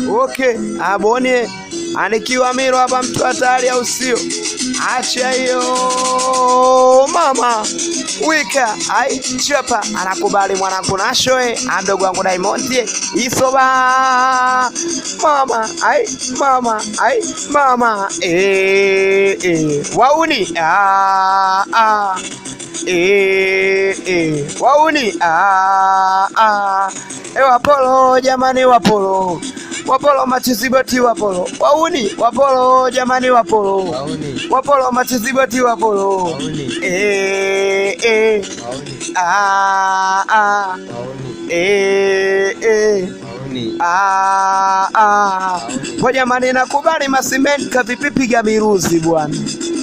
Okay, abone anikiwa miro hapa mtu hatari au sio? Acha hiyo mama wika ai chapa anakubali mwanangu nashoe andogo wangu Diamond isoba mama ai mama ai mama eh eh wauni ah ah eh eh wauni ah ah e wapolo jamani wapolo wapolo machiziboti wapolo wauni wapolo jamani wapolo Wauni. wapolo machiziboti wapolo Wauni. eh eh Wauni. ah ah Wauni. eh eh Wauni. Ah, ah. Po jamani nakubali masimeni kavipipiga miruzi bwana.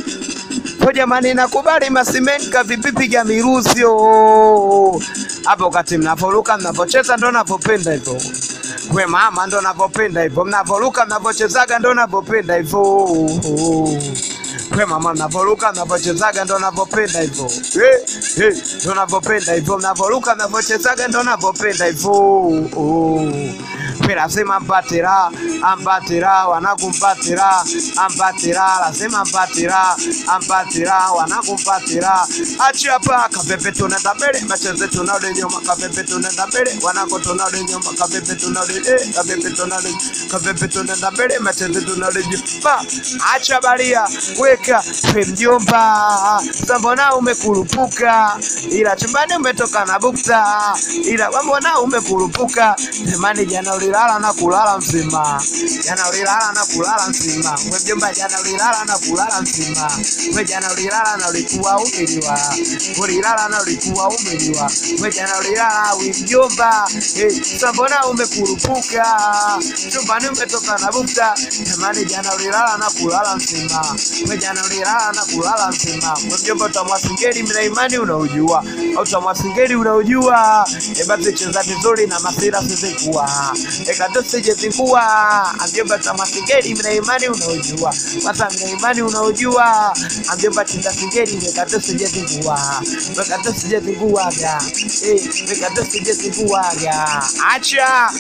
Po jamani nakubali masimeni kavipipiga miruzi oh. Hapo kati mnavoruka mnavocheza ndo navyopenda hivyo. We mama ndo navyopenda hivyo, mnavoruka mnavochezaga ndo navyopenda hivyo. Oh. We mama mnavoruka mnavochezaga ndo navyopenda hivyo. Eh, eh, ndo navyopenda hivyo, mnavoruka mnavochezaga ndo navyopenda hivyo. Oh. We lazima mpate raha, ampate raha, wanangu mpate raha, ampate raha, lazima mpate raha, ampate raha, wanangu mpate raha. Achi hapa kapepe tunaenda mbele, macheze tunarudi nyuma, kapepe tunaenda mbele, wanangu tunarudi nyuma, kapepe tunarudi eh, kapepe tunarudi, kapepe tunaenda mbele, macheze tunarudi nyuma. Acha baria, weka we mjomba, sambona umekurupuka, ila chumbani umetoka na bukta, ila wambona umekurupuka, jamani jana ulilala na kulala mzima, jana ulilala na kulala mzima, we mjomba, jana ulilala na kulala mzima, we jana ulilala na ulikuwa umeliwa, ulilala na ulikuwa umeliwa, we jana ulilala we mjomba, eh, sambona umekurupuka, chumbani umetoka na bukta, jamani jana ulilala na kulala mzima, we jana ulilala na kulala mzima, we mjomba, utamwasingeli mna imani unaujua, au utamwasingeli unaujua, e basi cheza vizuri na masira sizikuwa ekatosije zikuwa amjomba tamasingeli mna imani unaojua sasa mna imani unaojua amjomba cheza singeli ekatosije zikuwa ekatosije zikuwaga eh ekatosije zikuwaga acha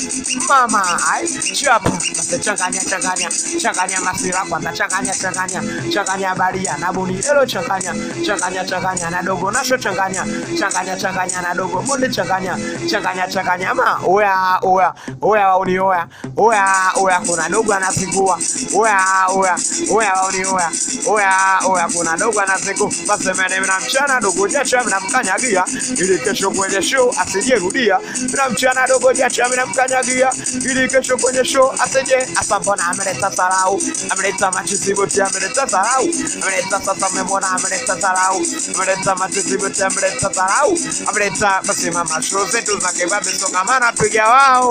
mama ai chapa basi changanya changanya changanya masira kwanza changanya changanya changanya baria na buni lelo changanya changanya changanya na dogo nasho changanya changanya changanya na dogo monde changanya changanya changanya ama oya oya oya wauni oya oya oya kuna dogo anapigua oya oya oya wauni oya oya oya kuna dogo anapigua basi mene mna mchana dogo jacha mnamkanyagia ili kesho kwenye show asijerudia mna mchana dogo jacha mnamkanyagia ili kesho kwenye show asije asambona ameleta sarau ameleta machiziboti ameleta sarau ameleta sasa memona ameleta sarau ameleta machiziboti ameleta sarau ameleta basi mama show zetu za kibabe songamana piga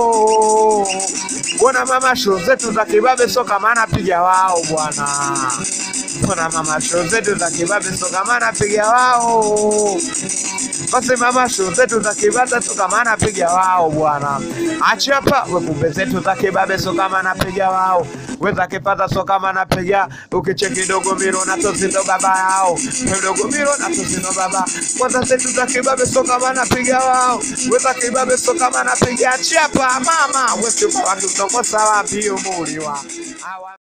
wao bwana mama show zetu za kibabe songamana piga wao bwana bwana mama show zetu za kibabe songamana piga wao basi mama show zetu za kibabe songamana piga wao bwana achapa wekumbe zetu za kibabe songamana piga wao weza kipata so kama napiga ukicheki dogo miro na tosindo baba yao dogo miro na tosindo baba kwanza zetu za kibabe so kama napiga wao weza kibabe so kama napiga chapa mama wewe watu tokosa wapi umuliwa Awa-